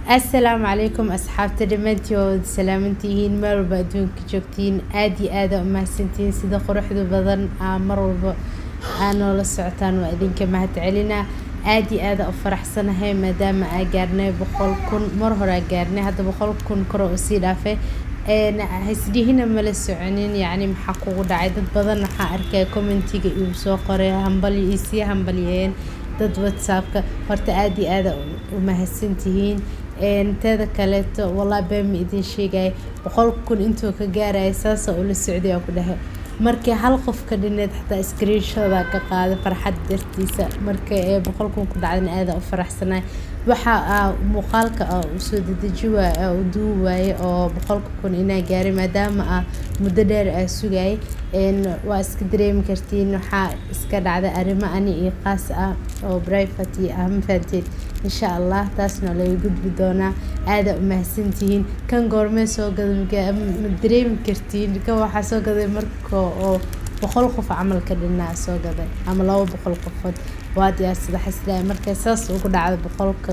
assalaamu calaykum asxaabta dhammaantiod salaamantihiin meel walba adduunka joogtiin aada iyo aada umahadsantihiin sida quruxda badan aa mar walba aa noola socotaan waa idinka mahad celinaa aada iyo aada u faraxsanahay maadaama aa gaarnay boqol kun mar hore aa gaarnay hadda boqol kun kore oo sii dhaafay hasdhihina mala soconin yacni maxaa kugu dhacay dad badan waxaa arkaya commentiga igu soo qoray hambalyo iyo sii hambalyeen dad whatsappka horta aada iyo aada u mahadsantihiin teeda kaleeto walaa beema idin sheegaya boqol kun intuu ka gaaraya saasa ula socday aa ku dhahay markii hal qof ka dhineed xataa screenshoda ka qaaday farxad dartiisa marka ee boqol kun ku dhacdana aada u faraxsanay waxa muuqaalka usoo dedeji waay u duubi waaye oo boqolka kun inaa gaaray maadaama ah muddo dheer aa sugayay waa iska dareemi kartiin waxaa iska dhacday arrimo ani iyo qaas ah oo private ah ma fahanteed insha allah taasna laga gudbi doonaa aada u mahadsantihiin kan goormee soo gaday ma dareemi kartiin kan waxaa soo gaday marka oo boqol qof camal ka dhinaa soo gaday ama laba boqol qofood waa diyaarsada xaslaa marka saas ugu dhacda boqolka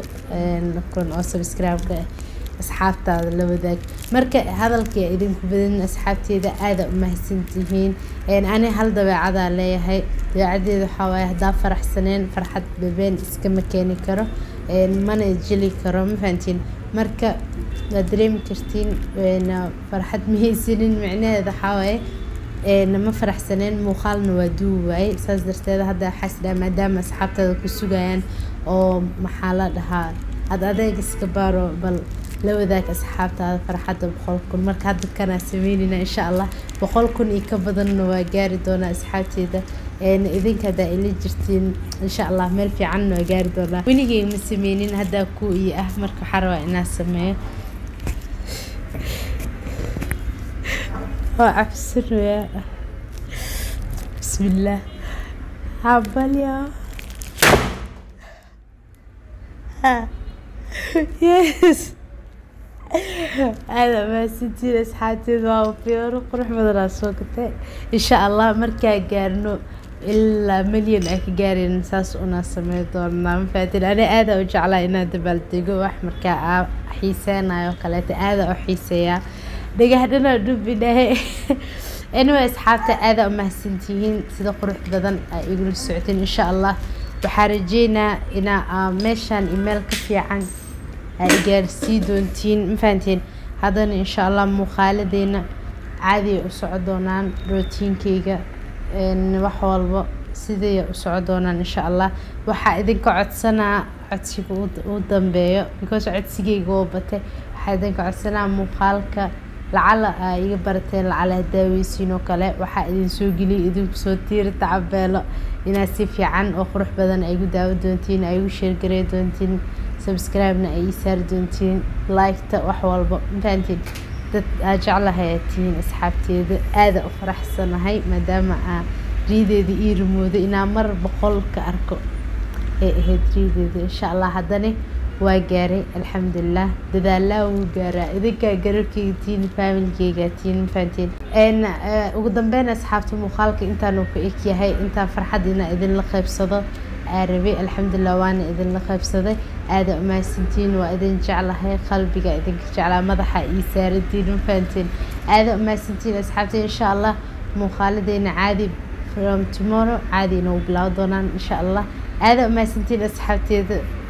kun oo subscribe-ka asxaabtaada la wadaag marka hadalkii idinku badan asxaabteeda aada u mahadsantihiin ani hal dabeecadaa leeyahay dabeecadeeda waxaa waaye haddaa faraxsaneen farxad babeen iskama keeni karo mana jeli karo ma fahantiin marka waad dareemi kartiin farxad mahaysanin micnaheeda waxaa waaye ma faraxsaneen muuqaalna waa duubi waaye saas darteed hadda xasdaa maadaama asxaabtaada ku sugayaan oo maxaa la dhahaa ad adeeg iska baaro bal la wadaag asxaabtaada farxadda boqol kun marka hadda kanaa sameynayna insha allah boqol kun iyo ka badanna waa gaari doonaa asxaabteeda idinka haddaa ila jirtiin insha allah meel fiicanna waa gaari doonaa weligay ma sameynin haddaa ku iyo ah marka waxaa rabaa inaa sameeyo waa cabsanayaa bismillaah habalya yes aada mahadsantiin asxaabteed waa fiyooro qurux badanaa soo gatay insha allah markaa gaarno ilaa milyan aa ka gaareen saas unaa samey doonaa ma fahatin ani aada u jeclaa inaan dabaaldego wax markaa aa xiiseynayo kaleeta aada u xiiseeyaa dhagahdhana dhubidhahe anyway asxaabta aada u mahadsantihiin sida qurux badan aa igula socoteen insha allah waxaa rajeynaa inaa meeshaan email ka fiican aa igaarsii doontiin ma fahanteen haddana insha allah muuqaaladeena caadiya u soco doonaan rootiinkeyga wax walba siday u soco doonaan insha allah waxaa idinka codsanaa codsiga u dambeeyo because codsigeyga oo batay waxaa idinka codsanaa muuqaalka lacala aa iga barateen lacala hadaaweysiin oo kale waxaa idin soo geliyay idinku soo tiiri tacabeelo inaad si fiican oo qurux badan ay igu daawo doontiin ay igu sheergarey doontiin subscribe-na ay ii saari doontiin liketa wax walba mafahantiin dad aa jeclahay aad tihiin asxaabteeda aada u faraxsanahay maadaama aa riideeda ii rumooda inaa mar boqol ka arko ay ahayd riideeda insha allah haddana waa gaaray alxamdulilah dadaalaa wuu gaaraa idinkaa garabkeyga tiin faamilkeyga tiin mafahantiin ugu dambeyn asxaabta muuqaalka intaanu ku eg yahay intaa farxad inaa idinla qaybsado aa rabay alxamdulilah waana idinla qaybsaday aada umahadsantiin waa idin jeclahay qalbiga idinka jeclaa madaxa ii saaratiin mafahantiin aada umahadsantiin asxaabta insha allah muuqaaladeena caadi from tomorrow caadi inuu bilaawo doonaan insha allah aada umahadsantiin asxaabteeda